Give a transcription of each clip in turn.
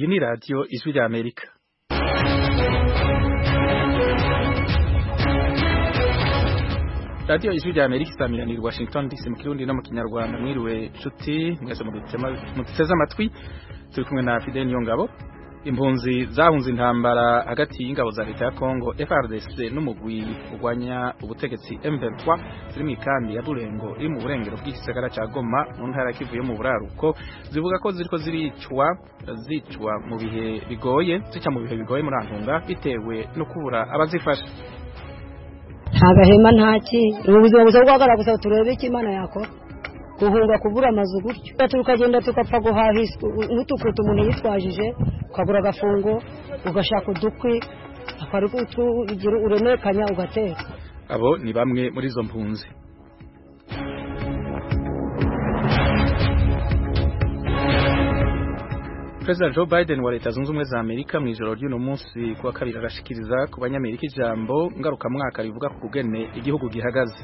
iyi ni radiyo ijwi rya amerika radiyo ijwi rya amerika isamiraniye washington dc mu kirundi no mu kinyarwanda mwiriwe nshuti mwese muduteze amatwi turi kumwe na fidel niyongabo impunzi zahunze intambara hagati y'ingabo za leta ya Kongo FARDC n'umugwi urwanya ubutegetsi M23 ziri mu ikambi ya Burengo iri mu burengero bw'igisagara ca Goma mu ntara ya Kivu yo mu buraruko zivuga ko ziriko ziricwa zicwa mu bihe bigoye zica mu bihe bigoye muri Antunga bitewe no kubura abazifasha nta gahema ntaki ubu buzima busa guhagarara gusa turebe icyo imana yakora guhunga kubura amazu gutyo tukagenda tukapfa guhaha nk'utukutu umuntu yitwajije ukagura agafungo ugashaka udukwi akari uremekanya ugateka abo ni bamwe muri izo mpunzi Perezida Joe Biden wa leta zunze ubumwe za Amerika mu ijoro ry'uno munsi kuwa kabiri arashikiriza ku banyamerika ijambo ngarukamwaka rivuga ku kugene igihugu gihagaze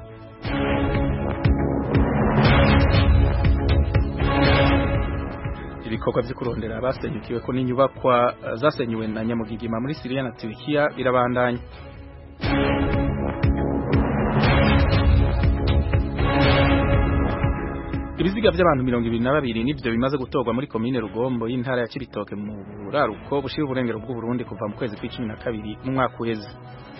ibikorwa byo kurondera abasenyukiwe ko n'inyubakwa zasenyuwe na Nyamugigima muri Syria na Turkiya birabandanya ibiziga by'abantu mirongo ibiri na babiri nibyo bimaze gutorwa muri komine Rugombo y'intara ya Cibitoke mu buraruko bushira uburengero bw'u Burundi kuva mu kwezi kw'icumi na kabiri mu mwaka uheze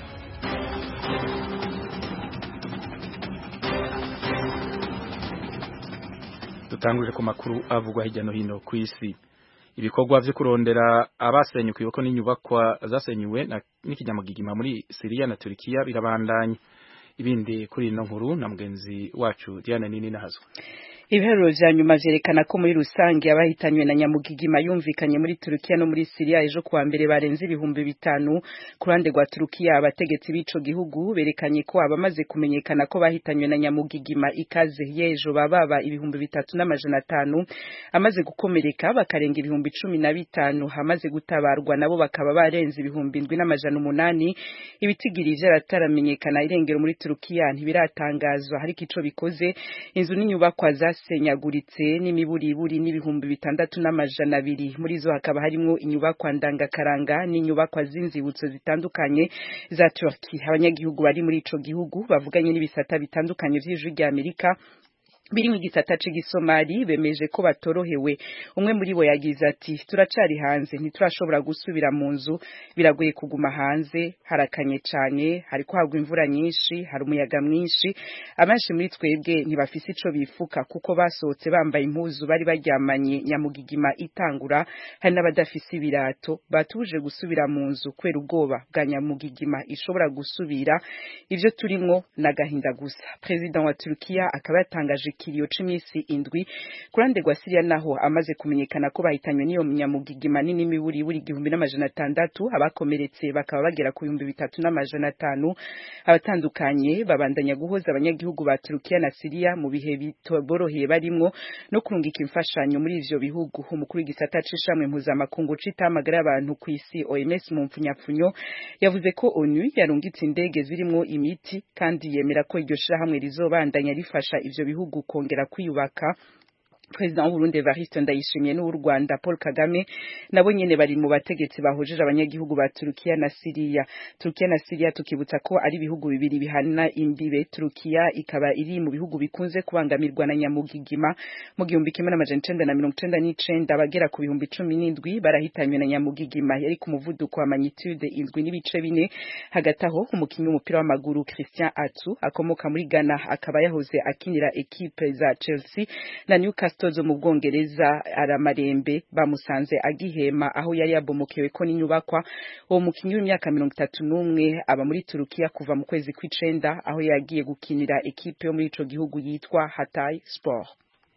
dutanguje ku makuru avugwa hirya no hino ku isi ibikorwa vyo kurondera abasenyukiwe ko n'inyubakwa zasenyuwe n'ikinyamugigima muri Syria na Turkiya birabandanya ibindi kuri ino nkuru na mugenzi wacu Diana Nini Nahazo Ibiharuro vya nyuma vyerekana ko muri rusange abahitanywe na nyamugigima yumvikanye muri Turukiya no muri Syria ejo kuwa mbere barenze ibihumbi bitanu ku ruhande rwa Turukiya abategetsi b'ico gihugu berekanye ko abamaze kumenyekana ko bahitanywe na nyamugigima ikaze yejo bababa ibihumbi bitatu n'amajana atanu amaze gukomereka bakarenga ibihumbi cumi na bitanu hamaze gutabarwa nabo bakaba barenze ibihumbi indwi n'amajana umunani ibitigiri vyarataramenyekana irengero muri Turukiya ntibiratangazwa hariko ico bikoze inzu n'inyubakwa za senyaguritse n'imiburiburi n'ibihumbi bitandatu n'amajana abiri muri zo hakaba harimwo inyubakwa ndangakaranga n'inyubakwa z'inzibutso zitandukanye za Turkey abanyagihugu bari muri ico gihugu bavuganye n'ibisata bitandukanye vy'ijwi rya Amerika biri mu gisata c'igisomali bemeje ko batorohewe umwe muri bo yagize ati turacari hanze ntiturashobora gusubira mu nzu biragoye kuguma hanze harakanye cane hariko hagwa imvura nyinshi hari umuyaga mwinshi abenshi muri twebwe ntibafise ico bifuka kuko basohotse bambaye impuzu bari baryamanye nyamugigima itangura hari n'abadafise ibirato batuje gusubira mu nzu kubera ubwoba bwa nyamugigima ishobora gusubira ivyo turimwo n'agahinda gusa perezida wa Turkiya akaba yatangaje ikiriyo c'imisi indwi kurande rwa Syria naho amaze kumenyekana ko bahitanywe n'iyo nyamugigima nini miburi buri igihumbi n'amajana atandatu abakomeretse bakaba bagera ku bihumbi bitatu n'amajana atanu abatandukanye babandanya guhoza abanyagihugu ba Turukiya na Syria mu bihe bitoboroheye barimwo no kurungika imfashanyo muri ivyo bihugu umukuru w'igisata c'ishamwe mpuzamakungu c'itamagara y'abantu ku isi OMS mu mpfunyapfunyo yavuze ko ONU yarungitse indege zirimwo imiti kandi yemera ko iryo shirahamwe rizobandanya rifasha ivyo bihugu kongera kwiyubaka President w'Uburundi Evariste Ndayishimiye n'uw'u Rwanda Paul Kagame nabo nyene bari mu bategetsi bahojeje abanyagihugu ba Turukiya na Syria. Turukiya na Syria tukibutsa ko ari ibihugu bibiri bihana imbibe. Turukiya ikaba iri mu bihugu bikunze kubangamirwa na nyamugigima mu gihumbi kimwe n'amajana icenda na mirongo icenda n'icenda abagera ku bihumbi cumi n'indwi barahitanywe na nyamugigima yari ku muvuduko wa magnitude indwi n'ibice bine. Hagati aho umukinyi w'umupira w'amaguru Christian Atsu akomoka muri Ghana akaba yahoze akinira ekipe za Chelsea na Newcastle zo mu Bwongereza aramarembe bamusanze agihema aho yari yabomokewe ko n'inyubakwa uwo mukinyi w'imyaka mirongo itatu n'umwe aba muri Turukiya kuva mu kwezi kw'icenda aho yagiye gukinira ekipe yo muri ico gihugu yitwa Hatay Sport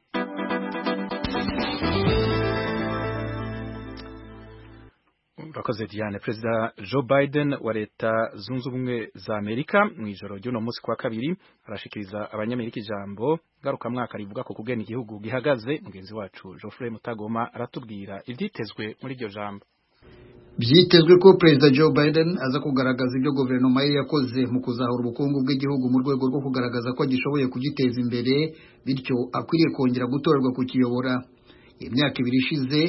urakoze Diane Perezida Joe Biden wa leta zunze ubumwe za Amerika mu ijoro ry'uno munsi kwa kabiri arashikiriza abanyamerika ijambo ngarukamwaka rivuga ko kugena igihugu gihagaze mugenzi wacu Geoffrey Mutagoma aratubwira ivyitezwe muri iryo jambo byitezwe ko perezida Joe Biden aza kugaragaza ibyo guverinoma ye yakoze mu kuzahura ubukungu bw'igihugu mu rwego rwo kugaragaza ko agishoboye kugiteza imbere bityo akwiriye kongera gutorerwa kukiyobora imyaka ibiri ishize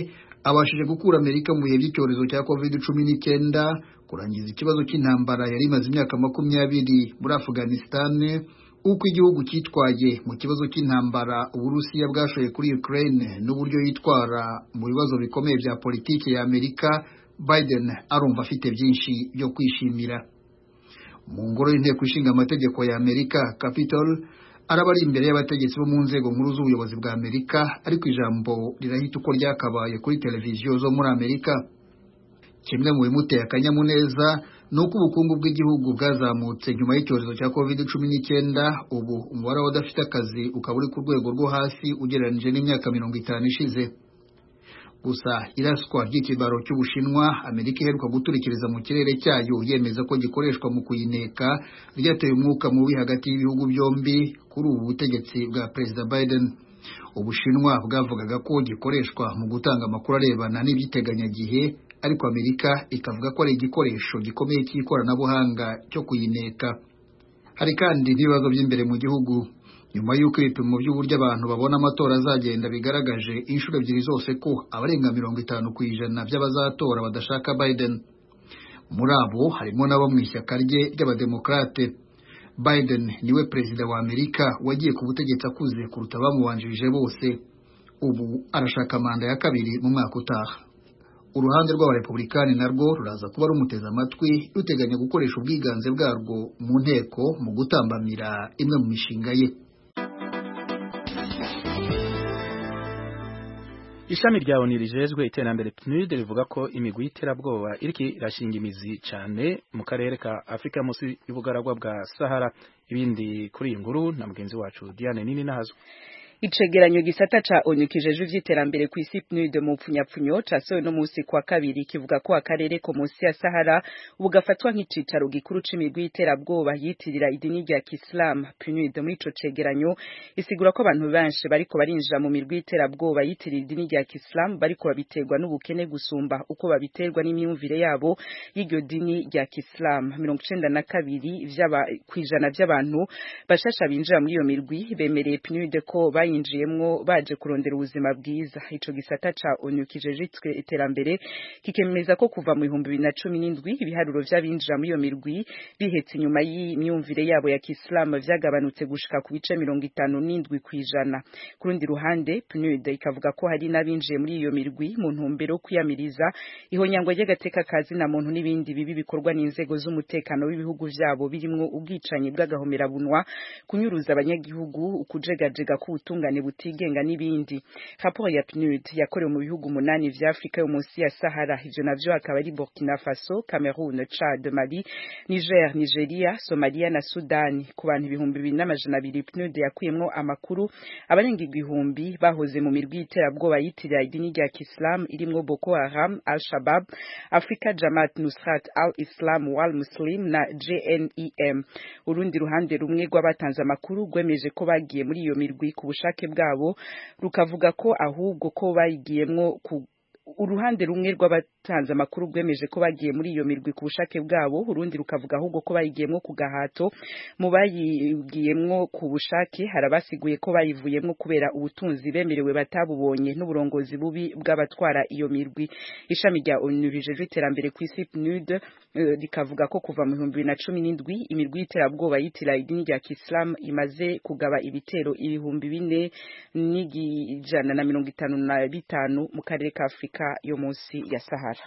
abashije gukura amerika mu bihe by'icyorezo cya covid cumi n'icyenda kurangiza ikibazo cy'intambara yari imaze imyaka makumyabiri muri afghanistan uko igihugu cyitwaye mu kibazo cy'intambara uburusiya bwashoye kuri ukraine n'uburyo yitwara mu bibazo bikomeye bya politiki ya amerika biden arumva afite byinshi byo kwishimira mu ngoro y'inteko ishinga amategeko ya amerika capitol araba ari imbere y'abategetsi bo mu nzego nkuru z'ubuyobozi bwa amerika ariko ijambo rirahita uko ryakabaye kuri televiziyo zo muri amerika kimwe mu bimuteye akanyamuneza ni uko ubukungu bw'igihugu bwazamutse nyuma y'icyorezo cya covid cumi n'icyenda ubu umubare w'abadafite akazi ukaba uri ku rwego rwo hasi ugereranyije n'imyaka mirongo itanu ishize gusa iraswa ry'ikibaro cy'ubushinwa amerika iheruka guturikiriza mu kirere cyayo yemeza ko gikoreshwa mu kuyineka ryateye umwuka mubi hagati y'ibihugu byombi kuri ubu butegetsi bwa perezida biden ubushinwa bwavugaga ko gikoreshwa mu gutanga amakuru arebana n'iby'iteganyagihe ariko amerika ikavuga ko ari igikoresho gikomeye cy'ikoranabuhanga cyo kuyineka hari kandi n'ibibazo by'imbere mu gihugu nyuma y'uko ibipimo by'uburyo abantu babona amatora azagenda bigaragaje inshuro ebyiri zose ko abarenga mirongo itanu ku ijana by'abazatora badashaka biden muri abo harimo n'abo mu ishyaka rye ry'abademokarate biden niwe perezida wa amerika wagiye ku butegetsi akuze kuruta abamubanjirije bose ubu arashaka manda ya kabiri mu mwaka utaha uruhande rw'abarepublikani narwo ruraza kuba rumuteze amatwi ruteganya gukoresha ubwiganze bwarwo mu nteko mu gutambamira imwe mu mishinga ye ishami rya ONU rijejwe iterambere PNUD rivuga ko imigwi y'iterabwoba iriko irashinga imizi cane mu karere ka Afrika munsi y'ubugaragwa bwa Sahara ibindi kuri iyi nkuru na mugenzi wacu Diane Nini nahazo Icegeranyo gisata ca ONU kijejwe ivy'iterambere ku isi PNUD mu pfunyapfunyo casohowe no musi kwa kabiri kivuga ko akarere ko munsi ya Sahara ubu gafatwa nk'icicaro gikuru c'imigwi y'iterabwoba yitirira idini rya Islam PNUD muri ico cegeranyo isigura ko abantu benshi bariko barinjira mu mirwi y'iterabwoba yitirira idini rya Islam bariko babiterwa n'ubukene gusumba uko babiterwa n'imyumvire yabo y'iryo dini rya Islam mirongo icenda na kabiri vy'aba kwijana vy'abantu bashasha binjira muri iyo mirwi bemereye PNUD ko bayi bayinjiyemwo baje kurondera ubuzima bwiza ico gisata ca ONU kijejwe iterambere kikemeza ko kuva mu 2017 ibiharuro vy'abinjira muri iyo mirwi bihetse inyuma y'imyumvire yabo ya Kiislamu vyagabanutse gushika ku bice 57 kwijana ku rundi ruhande PNUD ikavuga ko hari n'abinjiye muri iyo mirwi mu ntumbero kwiyamiriza ihonyangwa ry'agateka kazi na muntu n'ibindi bibi bikorwa n'inzego z'umutekano w'ibihugu vyabo birimwo ubwicanyi bw'agahomerabunwa kunyuruza abanyagihugu ukujegajega k'ubutunga ubutungane butigenga n'ibindi raporo ya PNUD yakorewe mu bihugu munani vya Afrika yo munsi ya Sahara ivyo navyo akaba ari Burkina Faso Cameroon Chad Mali Niger Nigeria Somalia na Sudani ku bantu ibihumbi bibiri n'amajana abiri PNUD yakuyemwo amakuru abarenga igihumbi bahoze mu mirwi y'iterabwoba yitirira idini rya Islam irimwo Boko Haram Al-Shabaab Afrika Jamaat Nusrat Al-Islam Wal Muslim na JNEM urundi ruhande rumwe rw'abatanze amakuru rwemeje ko bagiye muri iyo mirwi ku bushake bwabo rukavuga ko ahubwo ko bayigiyemwo ku uruhande rumwe rw'abatanze amakuru rwemeje ko bagiye muri iyo mirwi ku bushake bwabo urundi rukavuga ahubwo ko bayigiyemwo ku gahato mu bayigiyemwo ku bushake harabasiguye ko bayivuyemwo kubera ubutunzi bemerewe batabubonye n'uburongozi bubi bw'abatwara iyo mirwi ishami rya ONU rijejwe iterambere ku isi PNUD uh, rikavuga ko kuva mu 2017 imirwi y'iterabwoba yitira idini rya Islam imaze kugaba ibitero ibihumbi bine n'ijana na mirongo itanu na bitanu mu karere ka Afrika yo munsi ya Sahara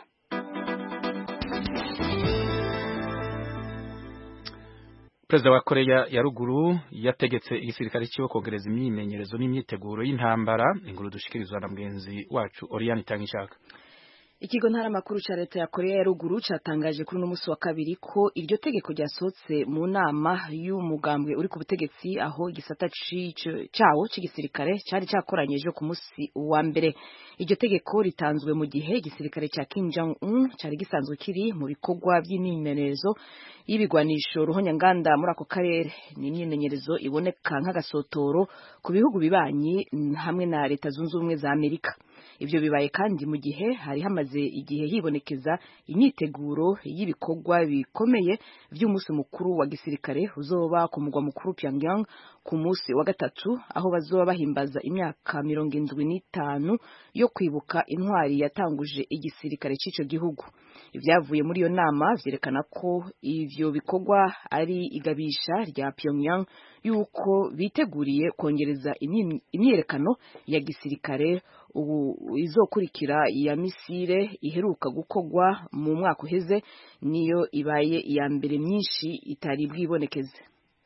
Perezida wa Korea ya ruguru yategetse igisirikare cyo kongereza imyimenyerezo n'imyiteguro y'intambara inkuru dushikirizwa na mugenzi wacu Oriane Tangishaka Ikigo ntaramakuru ca leta ya Korea ya ruguru catangaje kuri uno musi wa kabiri ko iryo tegeko ryasohotse mu nama y'umugambwe uri ku butegetsi aho igisata cawo c'igisirikare cari cakoranyije ku musi wa mbere iryo tegeko ritanzwe mu gihe igisirikare ca Kim Jong Un cari gisanzwe kiri mu bikorwa vy'imyimenyerezo y'ibigwanisho ruhonyanganda muri ako karere ni imyimenyerezo iboneka nk'agasotoro ku bihugu bibanyi hamwe na leta zunze ubumwe za Amerika ivyo bibaye kandi mu gihe hari hamaze igihe hibonekeza imyiteguro y'ibikorwa bikomeye vy'umunsi mukuru wa gisirikare uzoba ku mugwa mukuru Pyongyang ku munsi wa gatatu aho bazoba bahimbaza imyaka mirongo indwi n'itanu yo kwibuka intwari yatanguje igisirikare c'ico gihugu ibyavuye muri iyo nama vyerekana ko ivyo bikorwa ari igabisha rya Pyongyang yuko biteguriye kongereza imyiyerekano ya gisirikare ubu izokurikira ya misile iheruka gukorwa mu mwaka uheze niyo ibaye iya mbere myinshi itari bwibonekeze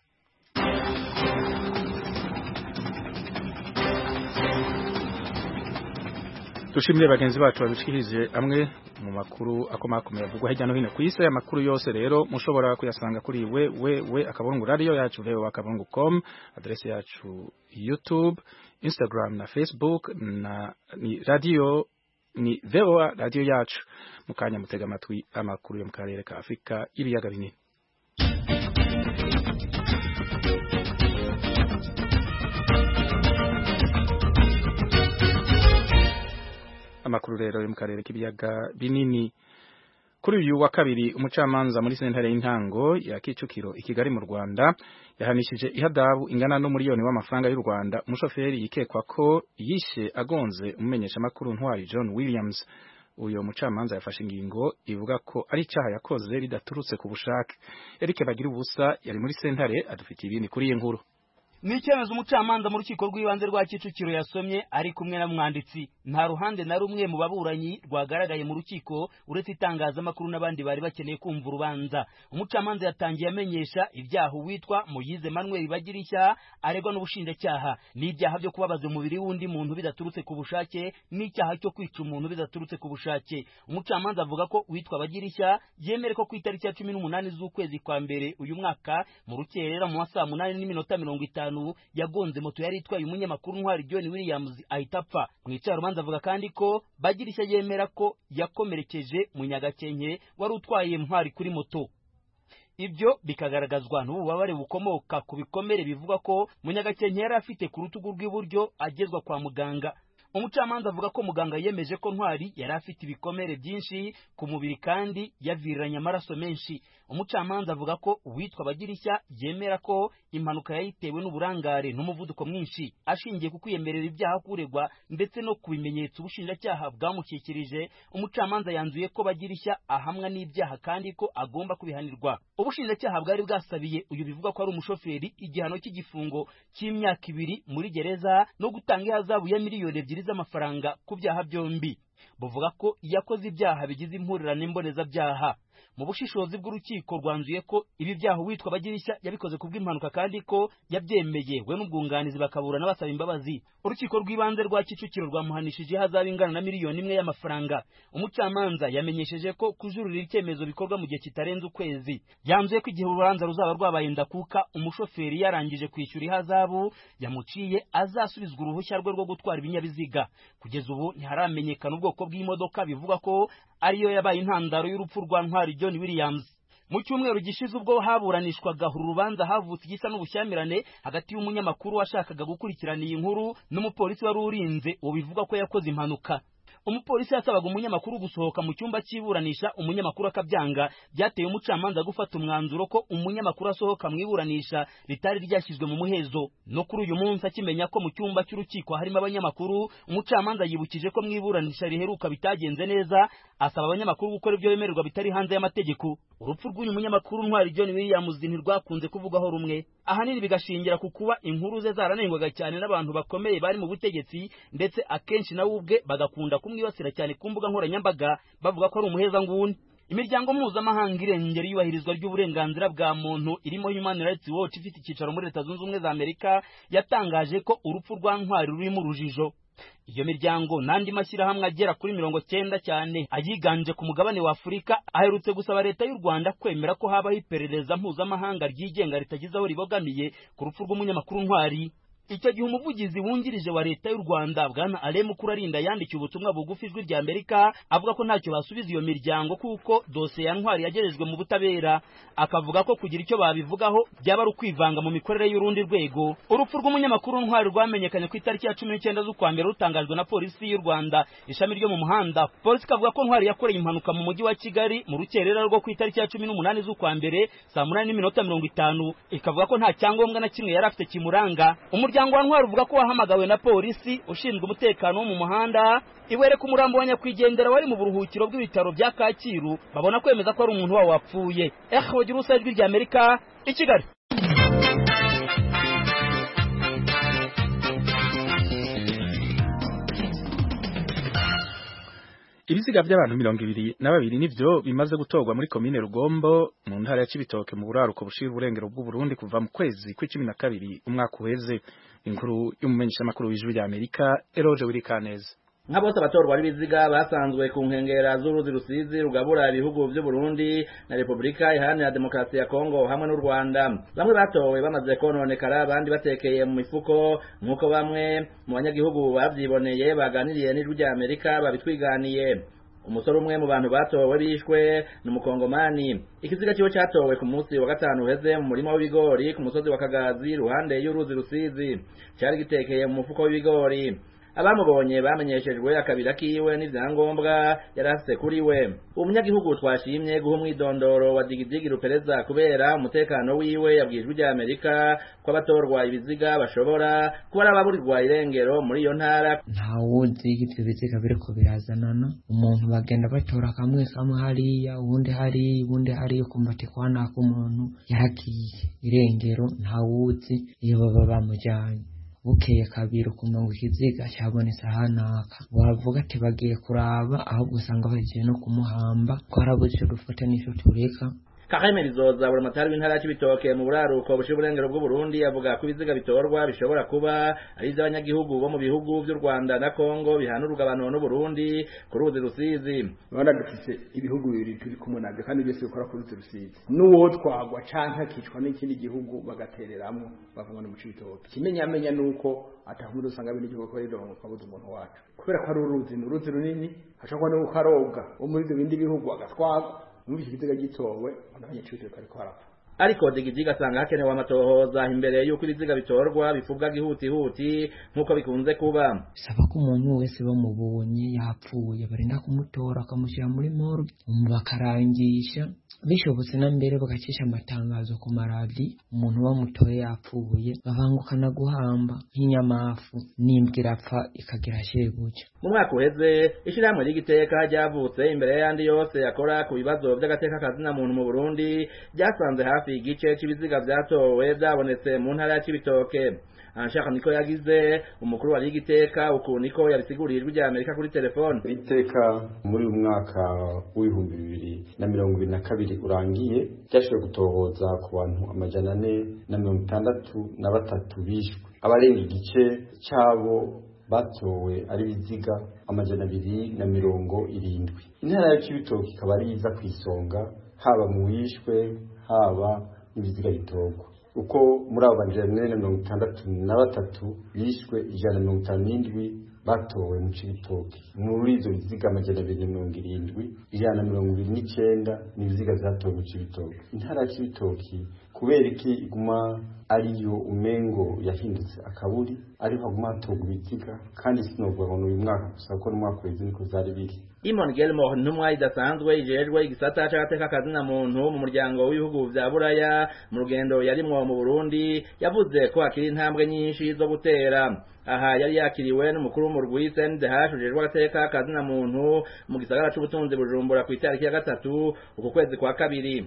dushimire bagenzi bacu babishikirije amwe mu makuru akomakomeye avugwa hirya no hino ku isi aya makuru yose rero mushobora kuyasanga kuri we we we akabungu radio yacu veho akabungu com adresse yacu youtube instagram na facebook na ni radio ni veho radio yacu mukanya mutega amatwi amakuru yo mu karere ka Afrika ibiyaga binini amakuru rero yo mu karere k'ibiyaga binini kuri uyu wa kabiri umucamanza muri sentare y'intango ya Kicukiro i Kigali mu Rwanda yahanishije ihadabu ingana n'umuriyoni w'amafaranga y'u Rwanda umushoferi yikekwa ko yishe agonze umumenyesha makuru ntwari John Williams uyo mucamanza yafashe ingingo ivuga ko ari icyaha yakoze ridaturutse ku bushake Eric Bagira ubusa yari muri sentare adufitiye ibindi kuri iyi nkuru ni icyemezo umucamanza mu rukiko rw'ibanze rwa kicukiro yasomye ari kumwe na mwanditsi nta ruhande na rumwe mu baburanyi rwagaragaye mu rukiko uretse itangazamakuru n'abandi bari bakeneye kumva urubanza umucamanza yatangiye amenyesha ibyaha uwitwa muyize manuel bagirishya aregwa n'ubushinjacyaha n'ibyaha byo kubabaza umubiri w'undi muntu bidaturutse ku bushake n'icyaha cyo kwica umuntu bidaturutse ku bushake umucamanza avuga ko uwitwa bagirishya yemere ko ku itariki ya cumi n'umunani z'ukwezi kwa mbere uyu mwaka mu rukerera mu masaha munani n'iminota mirongo itanu yagonze moto yari itwaye umunyamakuru ntwari John Williams ahita apfa mu icarumanza avuga kandi ko bagirishya yemera ko yakomerekeje munyagakenke wari utwaye ntwari kuri moto ibyo bikagaragazwa n'ububabare bukomoka ku bikomere bivuga ko munyagakenke yari afite ku rutugu rw'iburyo agezwa kwa muganga umucamanza avuga ko muganga yemeje ko ntwari yari afite ibikomere byinshi ku mubiri kandi yaviriranye amaraso menshi umucamanza avuga ko uwitwa bagirishya yemera ko impanuka yayitewe n'uburangare n'umuvuduko mwinshi ashingiye ku kwiyemerera ibyaha kuregwa ndetse no ku bimenyetso ubushinjacyaha bwamushyikirije umucamanza yanzuye ko bagirishya ahamwa n'ibyaha kandi ko agomba kubihanirwa ubushinjacyaha bwari bwasabiye uyu bivuga ko ari umushoferi igihano cy'igifungo cy'imyaka ibiri muri gereza no gutanga ihazabu ya miliyoni ebyiri z'amafaranga ku byaha byombi buvuga ko yakoze ibyaha bigize impurirane mbonezabyaha mu bushishozi bw'urukiko rwanzuye ko ibi byaha uwitwa bagirishya yabikoze ku bw'impanuka kandi ko yabyemeye we n'ubwunganizi bakaburana basaba imbabazi urukiko rw'ibanze rwa kicukiro rwamuhanishije ihazabu ingana na miliyoni imwe y'amafaranga umucamanza yamenyesheje ko kujurira icyemezo bikorwa mu gihe kitarenze ukwezi yanzuye ko igihe urubanza ruzaba rwabaye ndakuka umushoferi yarangije kwishyura ihazabu yamuciye azasubizwa uruhushya rwe rwo gutwara ibinyabiziga kugeza ubu ntiharamenyekana ubwoko bw'imodoka bivugwa ko ariyo yabaye intandaro y'urupfu rwa ntwari John Williams mu cyumweru gishize ubwo haburanishwaga uru rubanza havutse igisa n'ubushyamirane hagati y'umunyamakuru washakaga gukurikirana iyi nkuru n'umupolisi wari urinze uwo bivuga ko yakoze impanuka umupolisi yasabaga umunyamakuru gusohoka mu cyumba cy'iburanisha umunyamakuru akabyanga byateye umucamanza gufata umwanzuro ko umunyamakuru asohoka mu iburanisha ritari ryashyizwe mu muhezo no kuri uyu munsi akimenya ko mu cyumba cy'urukiko harimo abanyamakuru umucamanza yibukije ko mu iburanisha riheruka bitagenze neza asaba abanyamakuru gukora ibyo bemererwa bitari hanze y'amategeko urupfu rw'uyu munyamakuru ntwari John Williams ntirwakunze kuvugwaho rumwe ahanini bigashingira ku kuba inkuru ze zaranengwaga cyane n'abantu bakomeye bari mu butegetsi ndetse akenshi nawe ubwe bagakunda kumwibasira cyane ku mbuga nkoranyambaga bavuga ko ari umuhezanguni imiryango mpuzamahanga irengera iyubahirizwa ry'uburenganzira bwa muntu irimo Human Rights Watch ifite icyicaro muri Leta Zunze Ubumwe za Amerika yatangaje ko urupfu rwa ntwari rurimo urujijo iyo miryango n'andi mashyirahamwe agera kuri mirongo cyenda cyane ayiganje ku mugabane wa Afurika aherutse gusaba leta y'u Rwanda kwemera ko habaho iperereza mpuzamahanga ryigenga ritagize aho ribogamiye ku rupfu rw'umunyamakuru ntwari icyo gihe umuvugizi wungirije wa leta y'u rwanda bwana aremu kurarinda yandikiye ubutumwa bugufi ijwi rya amerika avuga ko ntacyo basubiza iyo miryango kuko dosiye ya ntwari yagejejwe mu butabera akavuga ko kugira icyo babivugaho byaba ari ukwivanga mu mikorere y'urundi rwego urupfu rw'umunyamakuru ntwari rwamenyekanye ku itariki ya cumi n'icyenda z'ukwa mbere rutangajwe na polisi y'u rwanda ishami ryo mu muhanda polisi ikavuga ko ntwari yakoreye impanuka mu mujyi wa kigali mu rukerera rwo ku itariki ya cumi n'umunani z'ukwa mbere saa munani n'iminota mirongo itanu ikavuga ko nta cyangombwa na kimwe yari afite kimuranga umuryango wa ntwari uvuga ko wahamagawe na polisi ushinzwe umutekano wo mu muhanda iwereka umurambo wa nyakwigendera wari mu buruhukiro bw'ibitaro bya kacyiru babona kwemeza ko ari umuntu wabo wapfuye ehe bagira ubusa ijwi rya amerika i kigali ibiziga by'abantu mirongo ibiri na babiri nivyo bimaze gutorwa muri komine rugombo mu ntara ya cibitoke mu buraruko bushira uburengero bw'uburundi kuva mu kwezi kw'icumi na kabiri umwaka uheze inkuru y'umumenyeshamakuru w'ijwi rya amerika eroje wirikaneza nka bose abatorwa b'ibiziga basanzwe ku nkengera z'uruzi rusizi rugabura ibihugu by'u Burundi na Repubulika Iharanira Demokarasi ya Kongo hamwe n'u Rwanda bamwe batowe bamaze kononekara abandi batekeye mu mifuko nk'uko bamwe mu banyagihugu bavyiboneye baganiriye n'ijwi rya Amerika babitwiganiye umusore umwe mu bantu batowe bishwe ni umukongomani ikiziga kiwe cyatowe ku munsi wa gatanu uheze mu murima w'ibigori ku musozi wa Kagazi ruhande y'uruzi rusizi cyari gitekeye mu mufuko w'ibigori abamubonye bamenyeshejwe akabira kiwe n'ivyangombwa yari afise kuri we umunyagihugu twashimye guha umwidondoro wa digidigi rupereza kubera umutekano wiwe yabwijwe rya amerika ko abatorwa ibiziga bashobora kuba ari ababurirwa irengero muri iyo ntara ntawuzi ivyo biziga biriko birazanana umuntu bagenda batora kamwe kamwe hariya uwundi hariya uwundi hariya ukumva ati kwanaka umuntu yaragiye irengero ntawuzi iyo baba bamujanye bukeye kabiri ukumva ngo ikiziga cyabonetse ahanaka wavuga ati bagiye kuraba ahubwo usanga bagiye no kumuhamba twarabuze dufate n'icyo tureka Kaheme Rizoza buri matari w'intara ya Cibitoke mu buraruko bushira uburengero bw'u Burundi avuga ko ibiziga bitorwa bishobora kuba ari iby'abanyagihugu bo mu bihugu by'u Rwanda na Kongo bihana urugabano n'u Burundi ku ruzi rusizi Rwanda dufise ibihugu bibiri turi kumwe nabyo kandi byose bikora ku ruzi rusizi n'uwo twagwa canke akicwa n'ikindi gihugu bagatereramwo bavuga no mu Cibitoke kimenyamenya nuko atahundi usanga bindi gihugu ko rirongo kabuze umuntu wacu kubera ko ari uruzi ni uruzi runini hashobora no kukarobwa wo muri ibyo bindi bihugu agatwagwa muri iki gitega gitowe abanyacibitoke ariko harapfa ariko digidiga asanga hakenewe amatohoza imbere y'uko ibiziga bitorwa bivubwa gihutihuti nk'uko bikunze kuba bisaba ko umuntu wese bamubonye yapfuye barinda kumutora bakamushyira muri morgue bakarangisha bishobotse na mbere bagacisha amatangazo ku maradi umuntu bamutoye yapfuye bavangukana guhamba nk'inyamafu n'imbwa irapfa ikagira shebuja mu mwaka uheze ishyirahamwe ry'igiteka ryavutse imbere y'ayandi yose yakora ku bibazo by'agateka kazina muntu mu burundi ryasanze hafi igice cy'ibiziga byatowe byabonetse mu ntara ya Cibitoke anshaka niko yagize umukuru wa ligiteka uku niko yabisiguriye ijwi rya Amerika kuri telefone iteka muri uyu mwaka w'ibihumbi bibiri na mirongo ibiri na kabiri urangiye ryashoboye gutohoza ku bantu amajana ane na mirongo itandatu na batatu bishwe abarenga igice cyabo batowe ari biziga amajana abiri na mirongo irindwi intara ya Cibitoke ikaba ari iza ku isonga haba mu wishwe haba n'ibiziga bitorwa uko muri abo bajana na mirongo itandatu na batatu bishwe ijana na mirongo itanu n'indwi batowe mu Cibitoke muri izo biziga amajana abiri na mirongo irindwi ijana na mirongo ibiri n'icenda ni ibiziga vyatowe mu Cibitoke intara ya Cibitoke kubera iki iguma ariyo umengo yahindutse akaburi ariho haguma hatorwa ibiziga kandi sinovuga ngo uyu mwaka gusa kuko n'umwaka uheze niko vyari biri Imon Gelmo ntumwa idasanzwe ijejwe igisata c'agateka kazina muntu mu muryango w'ibihugu vya Buraya mu rugendo yarimwo mu Burundi yavuze ko hakiri intambwe nyinshi zo gutera aha yari yakiriwe n'umukuru w'umurwi CNDH ujejwe agateka kazina muntu mu gisagara c'ubutunzi Bujumbura ku itariki ya gatatu uku kwezi kwa kabiri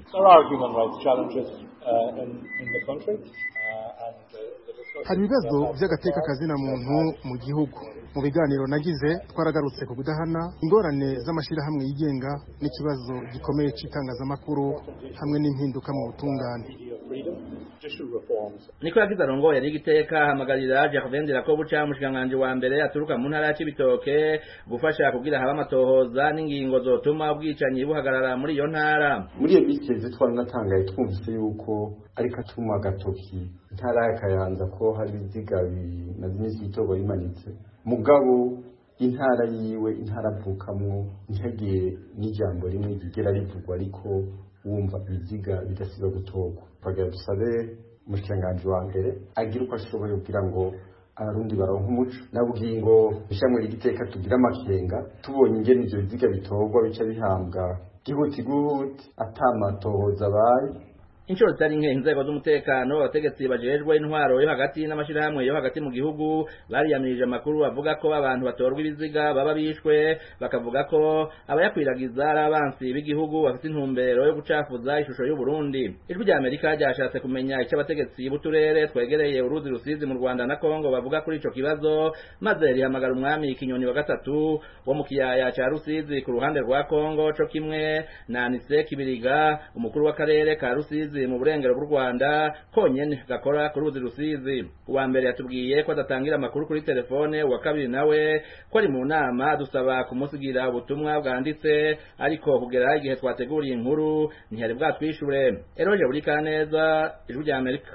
hari ibibazo by'agateka kazina muntu mu gihugu mu biganiro nagize twaragarutse ku kudahana ingorane z'amashyirahamwe yigenga n'ikibazo gikomeye cy'itangazamakuru hamwe n'impinduka mu butungane niko yagize arongoye n'igiteka hamagarira Jacques ko buca umushikiranganji wa mbere aturuka mu ntara ya Cibitoke gufasha kugira habe amatohoza n'ingingo zotuma ubwicanyi buhagarara muri iyo ntara muri iyo mikeze twanatangaye twumvise yuko ariko atuma agatoki intara ya Kayanza ko hari ibiziga bimaze iminsi itorwa bimanitse mugabo intara yiwe intara avukamwo ntihagire n'ijambo rimwe rigera rivugwa ariko wumva ibiziga bidasiba gutorwa twagira dusabe umushikiranganji wa mbere agira uko ashoboye kugira ngo abarundi baronka umuco nabwiye ngo ishamwe ry'igiteka tugira amakenga tubonye ingene ivyo biziga bitorwa bica bihambwa gihuti guhuti atamatohoza abaye inshuro zitari nke inzego z'umutekano abategetsi bajejwe intwaro yo hagati n'amashirahamwe yo hagati mu gihugu bariyamirije amakuru avuga ko abantu batorwa ibiziga baba bishwe bakavuga ko abayakwiragiza ari abansi b'igihugu bafite intumbero yo gucafuza ishusho y'u Burundi ijwi rya Amerika ryashatse kumenya icyo abategetsi b'uturere twegereye uruzi rusizi mu Rwanda na Kongo bavuga kuri ico kibazo maze rihamagara umwami Kinyoni wa gatatu wo mu kiyaya ca Rusizi ku ruhande rwa Kongo co kimwe na Anise Kibiriga umukuru w'akarere ka Rusizi mu burengero bw'u Rwanda konyene gakora ku ruzi rusizi uwa mbere yatubwiye ko adatangira amakuru kuri telefone uwa kabiri nawe ko ari mu nama dusaba kumusigira ubutumwa bwanditse ariko kugera igihe twateguriye inkuru ntiyari bwatwishure eroje buri kaneza ijwi rya Amerika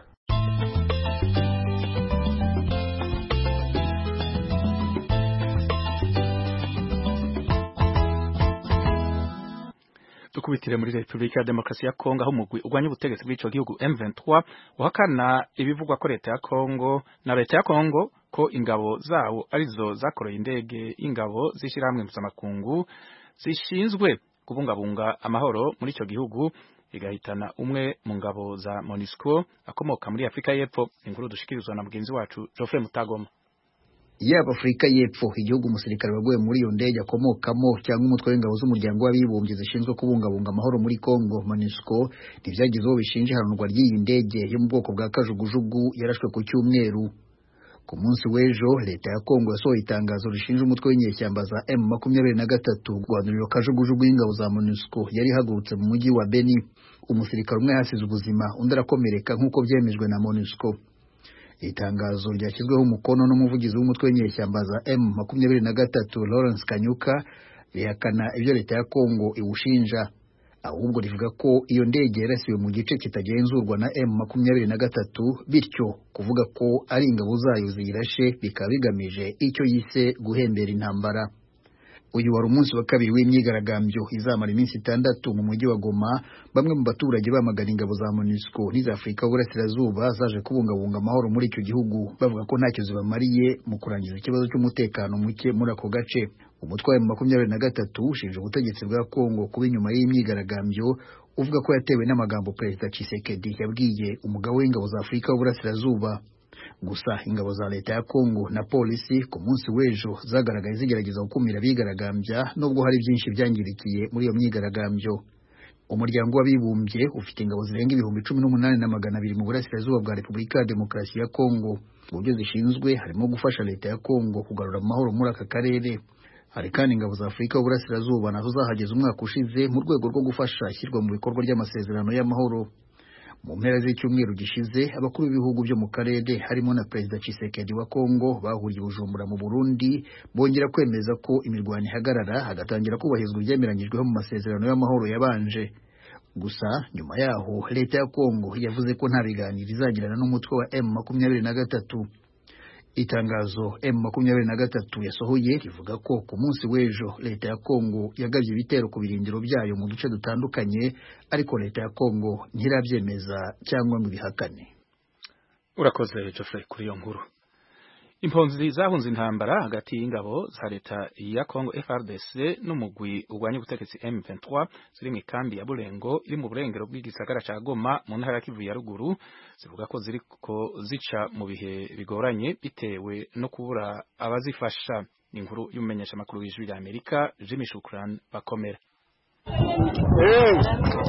dukubitire muri Republika ya Demokarasi ya Kongo aho umugwi urwanya ubutegetsi bw'ico gihugu M23 uhakana ibivugwa ko leta ya Kongo na leta ya Kongo ko ingabo zawo arizo zakoroye indege ingabo zishirahamwe mpuzamakungu zishinzwe kubungabunga amahoro muri ico gihugu igahitana umwe mu ngabo za MONUSCO akomoka muri Afrika y'Epfo inkuru dushikirizwa na mugenzi wacu Geoffrey Mutagoma yaba Afurika y'Epfo igihugu umusirikare waguye muri iyo ndege akomokamo cyangwa umutwe w'ingabo z'umuryango w'abibumbye zishinzwe kubungabunga amahoro muri Kongo MONUSCO ntibyagize uwo bishinja ihanurwa ry'iyi ndege yo mu bwoko bwa kajugujugu yarashwe ku cyumweru ku munsi w'ejo leta ya Kongo yasohoye itangazo rishinja umutwe w'inyeshyamba za M makumyabiri na gatatu guhanurira kajugujugu y'ingabo za MONUSCO yari ihagurutse mu mujyi wa Beni umusirikare umwe yasize ubuzima undi arakomereka nk'uko byemejwe na MONUSCO itangazo ryashyizweho umukono n'umuvugizi w'umutwe w'inyeshyamba za M makumyabiri na gatatu Lawrence Kanyuka rihakana ibyo leta ya Kongo iwushinja ahubwo rivuga ko iyo ndege yarasiwe mu gice kitagenzurwa na M makumyabiri na gatatu bityo kuvuga ko ari ingabo zayo ziyirashe bikaba bigamije icyo yise guhembera intambara uyu wari umunsi wa kabiri w'imyigaragambyo izamara iminsi itandatu mu mujyi wa Goma bamwe mu baturage bamagana ingabo za MONUSCO n'iza Afurika y'Uburasirazuba zaje kubungabunga amahoro muri icyo gihugu bavuga ko ntacyo zibamariye mu kurangiza ikibazo cy'umutekano muke muri ako gace umutwe wa makumyabiri na gatatu ushinja ubutegetsi bwa Kongo kuba inyuma y'imyigaragambyo uvuga ko yatewe n'amagambo Perezida Tshisekedi yabwiye umugabo w'ingabo za Afurika y'Uburasirazuba gusa ingabo za leta ya Kongo na polisi ku munsi w'ejo zagaragaye zigerageza gukumira abigaragambya nubwo hari byinshi byangirikiye muri iyo myigaragambyo umuryango w'abibumbye ufite ingabo zirenga ibihumbi cumi n'umunani na magana abiri mu burasirazuba bwa repubulika ya demokarasi ya Kongo mu byo zishinzwe harimo gufasha leta ya Kongo kugarura amahoro muri aka karere hari kandi ingabo za Afurika y'Uburasirazuba nazo zahageze umwaka ushize mu rwego rwo gufasha ishyirwa mu bikorwa ry'amasezerano y'amahoro mu mpera z'icyumweru gishize abakuru b'ibihugu byo mu karere harimo na perezida Tshisekedi wa Kongo bahuriye Bujumbura mu Burundi bongera kwemeza ko imirwano ihagarara hagatangira kubahirizwa ibyemeranyijweho mu masezerano y'amahoro yabanje gusa nyuma yaho leta ya Kongo yavuze ko nta biganiro izagirana n'umutwe wa M makumyabiri na gatatu itangazo M makumyabiri na gatatu yasohoye rivuga ko ku munsi w'ejo leta ya Kongo yagabye ibitero ku birindiro byayo mu duce dutandukanye ariko leta ya Kongo ntirabyemeza cyangwa ngo ibihakane urakoze Geoffrey kuri iyo nkuru impunzi zahunze intambara hagati y'ingabo za leta ya Kongo FRDC n'umugwi urwanya ubutegetsi M23 ziri mu ikambi ya Burengo iri mu burengero bw'igisagara ca Goma mu ntara ya Kivu ya ruguru zivuga ko ziriko zica mu bihe bigoranye bitewe no kubura abazifasha inkuru y'umumenyesha makuru w'ijwi rya Amerika Jimmy Shukran bakomera hey.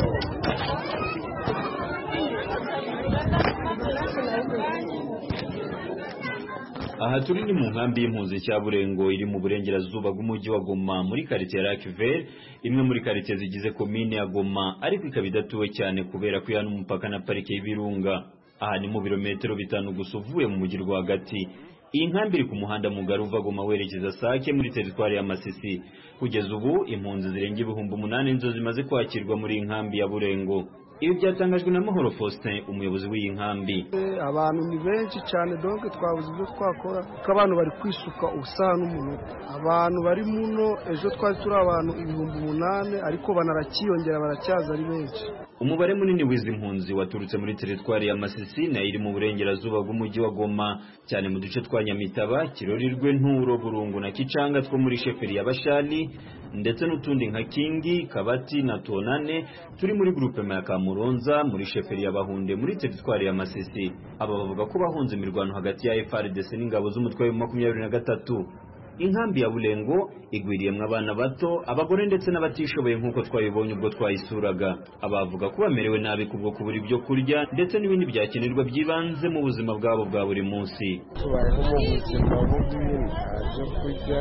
aha turi ni mu nkambi y'impunzi cya burengo iri mu burengerazuba bw'umujyi wa goma muri karitsiye ya Lakivel imwe muri karitsiye zigize komine ya goma ariko ikaba idatuwe cyane kubera ko ihana umupaka na parike y'ibirunga aha ni mu birometero bitanu gusa uvuye mu mujyi rwagati iyi nkambi iri ku muhanda mugari uva Goma werekeza Sake muri teritwari ya Masisi kugeza ubu impunzi zirenga ibihumbi umunani nizo zimaze kwakirwa muri iyi nkambi ya Burengo ibi byatangajwe na Mahoro Faustin umuyobozi w'iyi nkambi abantu ni benshi cyane donc twabuze ibyo twakora kuko abantu bari kwisuka ubusaha n'umunota abantu bari muno ejo twari turi abantu ibihumbi umunani ariko banarakiyongera baracyaza ari benshi umubare munini w'izi mpunzi waturutse muri teritwari ya Masisi nayo iri mu burengerazuba bw'umujyi wa Goma cyane mu duce twa Nyamitaba Kirorirwe Nturo Burungu na Kicanga two muri sheferi ya Bashali ndetse n'utundi nka Kingi Kabati na Tonane turi muri groupe ya Kamuronza muri sheferi ya Bahunde muri teritwari ya Masisi aba bavuga ko bahunze imirwano hagati ya FARDC n'ingabo z'umutwe wa makumyabiri na gatatu inkambi ya Bulengo igwiriyemwo abana bato abagore ndetse n'abatishoboye nk'uko twabibonye ubwo twayisuraga abavuga ko bamerewe nabi kubwo kubura ibyo kurya ndetse n'ibindi byakenerwa by'ibanze mu buzima bwabo bwa buri munsi tubayeho mu buzima bubi nta byo kurya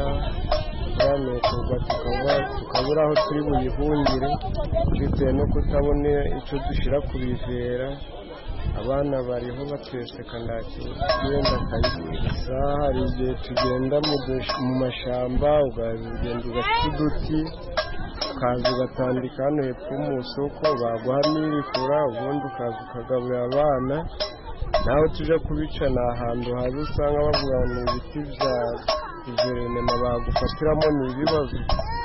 turanukurwa tukaba tukabura aho turi buyihungire bitewe no kutabona icyo dushyira ku bivera abana bariho batweseka nta kigenda akayigurisha hari igihe tugenda mu mashyamba ukagenda ugafite uduti ukaza ugatandika hano hepfo mu isoko baguha n'ibikura ubundi ukaza ukagaburira abana naho tujya kubica ni ahantu habi usanga bavuga ngo ni ibiti bya guverinoma bagufatiramo ni ibibazo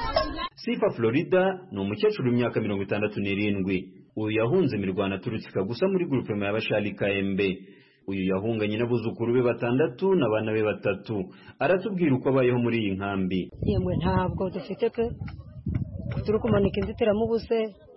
sifa florida ni umukecuru w'imyaka mirongo itandatu n'irindwi uyu yahunze imirwano aturutse gusa muri gurupe ya bashari kayembe uyu yahunganye n'abuzukuru be batandatu n'abana be batatu aratubwira uko abayeho muri iyi nkambi yemwe ntabwo dufite pe turi kumanika inzitiramubu se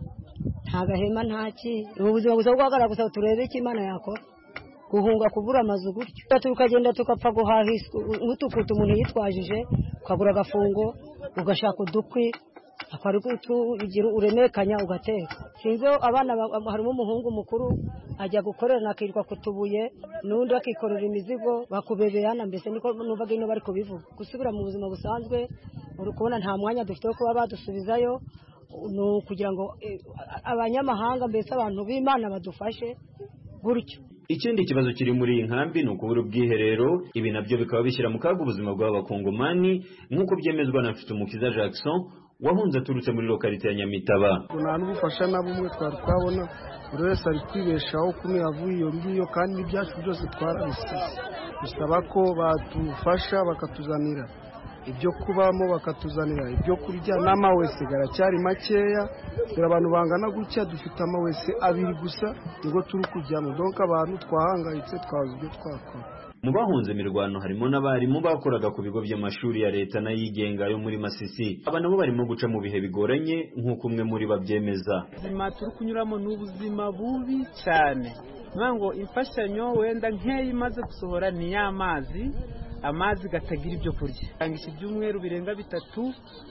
nta gahema nta ki ubu buzima gusa bwagaragara gusa turebe icyo imana yakora guhunga kubura amazu gutyo tukagenda tugapfa guhaha nk'utukutu umuntu yitwajije ukagura agafungo ugashaka udukwi akwari ugira uremekanya ugateka sinzi abana harimo umuhungu mukuru ajya gukorera akirirwa ku tubuye n'undi akikorera imizigo bakubeberana mbese niko numvaga ino bari kubivuga gusubira mu buzima busanzwe uri kubona nta mwanya dufite wo kuba badusubizayo ni ukugira ngo abanyamahanga mbese abantu b'imana badufashe gutyo ikindi kibazo kiri muri iyi nkambi ni ukubura ubwiherero ibi nabyo bikaba bishyira mu kaga ubuzima bw'abakongomani nk'uko byemezwa na mfitumukiza jackson wahunze aturutse muri lokalite ya nyamitaba nta n'ubufasha na bumwe twari twabona buri wese ari kwibeshaho kumwe yavuye iyo ngiyo kandi n'ibyacu byose twarabisize bisaba ko badufasha bakatuzanira ibyo kubamo bakatuzanira ibyo kurya n'amawese garacyari makeya dore abantu bangana gutya dufite amawese abiri gusa nigo turi kujyamo donka abantu twahangayitse twabuze ibyo twakora mu bahunze imirwano harimo n'abarimu bakoraga ku bigo by'amashuri ya leta n'ayigenga yo muri masisi aba nabo barimo guca mu bihe bigoranye nk'uko umwe muri babyemeza ubuzima turi kunyuramo ni ubuzima bubi cyane ngo imfashanyo wenda nkeya imaze gusohora ni y'amazi amazi gatagira ibyo kurya tangisha ibyumweru birenga bitatu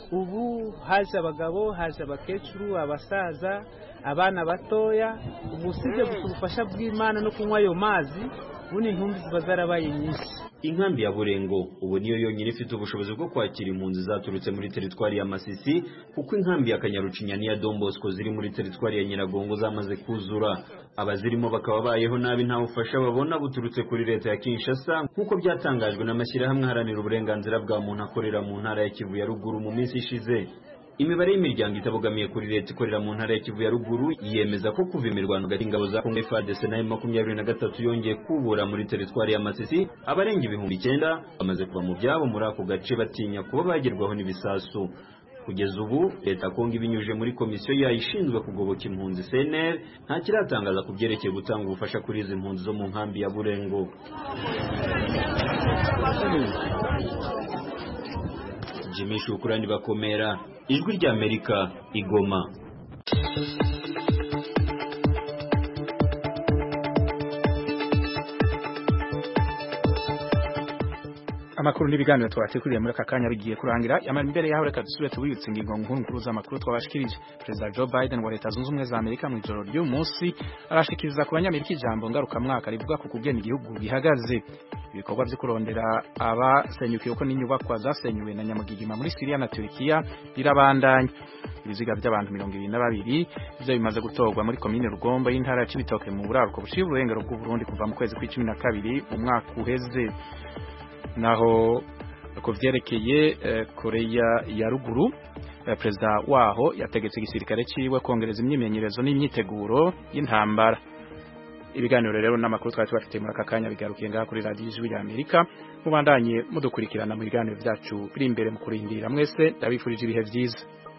ubu haje abagabo haje abakecuru abasaza abana batoya ubu usibye gusa ubufasha bw'imana no kunywa ayo mazi ubundi intumbi ziba zarabaye nyinshi inkambi ya burengo ubu niyo yonyine ifite ubushobozi bwo kwakira impunzi zaturutse muri teritwari ya masisi kuko inkambi ya kanyarucinya n'iya dombosco ziri muri teritwari ya nyiragongo zamaze kuzura abazirimo bakaba bayeho nabi nta bufasha babona buturutse kuri leta ya kinshasa nk'uko byatangajwe n'amashyirahamwe aharanira uburenganzira bwa muntu akorera mu ntara ya kivu ya ruguru mu minsi ishize imibare y'imiryango itabogamiye kuri leta ikorera mu ntara ya kivu ya ruguru yemeza ko kuva imirwano hagati y'ingabo za kongo fadc na makumyabiri na gatatu yongeye kubura muri teritwari ya masisi abarenga ibihumbi icyenda bamaze kuva mu byabo muri ako gace batinya kuba bagerwaho n'ibisasu kugeza ubu leta kongo ibinyujije muri komisiyo yayo ishinzwe kugoboka impunzi cnr nta kiratangaza ku byerekeye gutanga ubufasha kuri izi mpunzi zo mu nkambi ya burengo jimmy shukurani bakomera ijwi ry'amerika igoma amakuru n'ibiganiro twatekuriye muri aka kanya bigiye kurangira yamara imbere yaho reka dusubire tubibutse ingingo nkuru nkuru z'amakuru twabashikirije perezida Joe Biden wa leta zunze ubumwe za Amerika mu ijoro ry'uyu munsi arashikiriza ku banyamerika ijambo ngarukamwaka rivuga ku kugena igihugu gihagaze ibikorwa byo kurondera abasenyukiye uko n'inyubakwa zasenyuwe na nyamugigima muri Syria na Turkiya birabandanya ibiziga by'abantu mirongo ibiri na babiri ivyo bimaze gutorwa muri komine rugombo y'intara ya cibitoke mu buraruko bushira uburengero bw'uburundi kuva mu kwezi kw'icumi na kabiri mu mwaka uheze naho ku vyerekeye uh, koreya ya ruguru uh, perezida waho yategetse igisirikare ciwe kongereza imyimenyerezo n'imyiteguro y'intambara ibiganiro rero n'amakuru twari tubafite muri aka kanya bigarukiye ngaha kuri radiyo ijwi rya amerika mubandanye mudukurikirana mu biganiro byacu biri imbere mu kurindira mwese ndabifurije ibihe byiza